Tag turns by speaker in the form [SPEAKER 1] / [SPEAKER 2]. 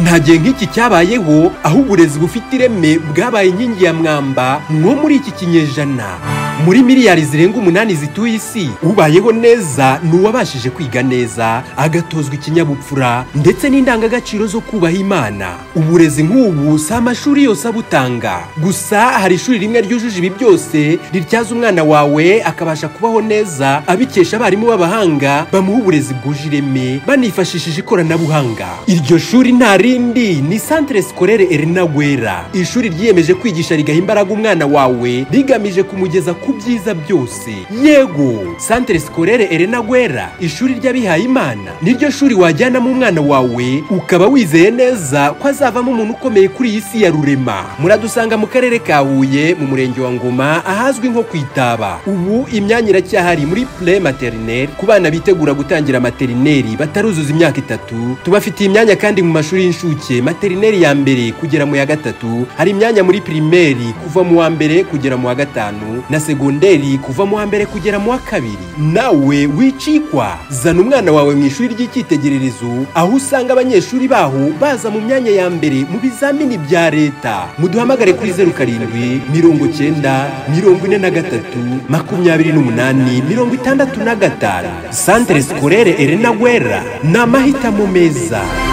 [SPEAKER 1] nta gihe nk'iki cyabayeho aho uburezi bufite ireme bwabaye inkingi ya mwamba nko muri iki kinyejana muri miliyari zirenga umunani zituye isi ubayeho neza ni uwabashije kwiga neza agatozwa ikinyabupfura ndetse n'indangagaciro zo kubaha imana uburezi nk'ubu si amashuri yose abutanga gusa hari ishuri rimwe ryujuje ibi byose rityaza umwana wawe akabasha kubaho neza abikesha abarimu b'abahanga bamuha uburezi bwuje ireme banifashishije ikoranabuhanga iryo shuri nta rindi ni santere sikorere erina gwera ishuri ryiyemeje kwigisha rigaha imbaraga umwana wawe rigamije kumugeza ku byiza byose yego santere sikorere erena gwera ishuri ry'abihaye imana niryo shuri wajyanamo umwana wawe ukaba wizeye neza ko azavamo umuntu ukomeye kuri iyi si ya rurema muradusanga mu karere ka huye mu murenge wa ngoma ahazwi nko ku itaba ubu imyanya iracyahari muri pre materineri ku bana bitegura gutangira materineri bataruzuza imyaka itatu tubafitiye imyanya kandi mu mashuri y'incuke materineri ya mbere kugera mu ya gatatu hari imyanya muri pirimeri kuva mu wa mbere kugera mu wa gatanu na segonderi kuva mu wa mbere kugera mu wa kabiri nawe wicikwa zana umwana wawe mu ishuri ry'icyitegererezo aho usanga abanyeshuri baho baza mu myanya ya mbere mu bizamini bya leta muduhamagare kuri zeru karindwi mirongo cyenda mirongo ine na gatatu makumyabiri n'umunani mirongo itandatu na gatanu santere sikorere erena gwera ni amahitamo meza